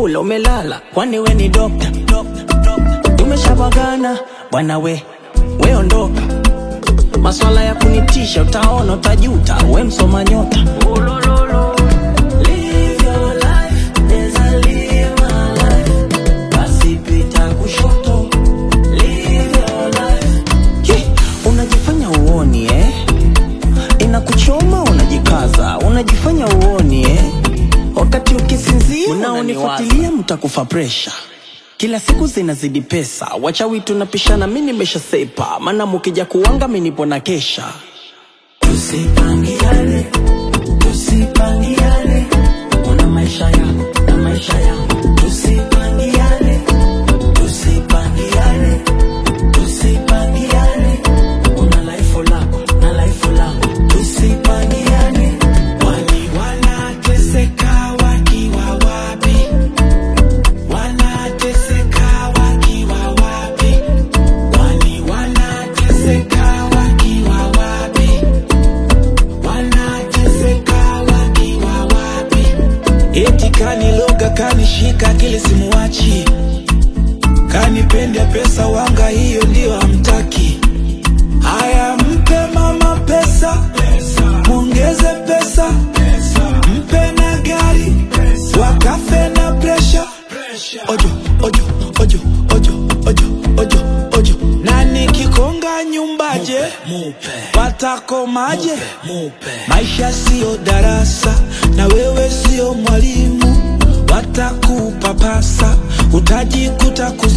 umekula umelala kwani we ni dokta tumeshabagana bwana we we ondoka maswala ya kunitisha utaona utajuta we msoma nyota Live your life, neza live my life. Basi pita kushoto. Live your life. Ye, unajifanya uoni eh? inakuchoma unajikaza unajifanya uoni eh? wakati ukisinzia unaonifuatilia mtakufa presha kila siku zinazidi pesa wachawi tunapishana mi nimeshasepa maana mukija kuwanga mi nipo na kesha tusipangiane tusipangiane una maisha yako na maisha yangu tusipangiane tusipangiane tusipangiane una life lako na life langu tusipangiane Wali wanateseka wakiwa wapi? Wanateseka wakiwa wapi? Wali wanateseka wakiwa wapi? Wanateseka wakiwa wapi? Eti kaniloga kanishika akili simuwachi, kanipenda pesa wanga, hiyo ndio hamtaki. Haya, mpe mama pesa, mwongeze pesa, mpe na gari, wakafe na presha. Ojo, ojo, ojo, ojo, ojo, ojo, ojo. Na nikikonga nyumbaje, patakomaje? Maisha siyo darasa, na wewe siyo mwalimu, watakupapasa, utajikuta ku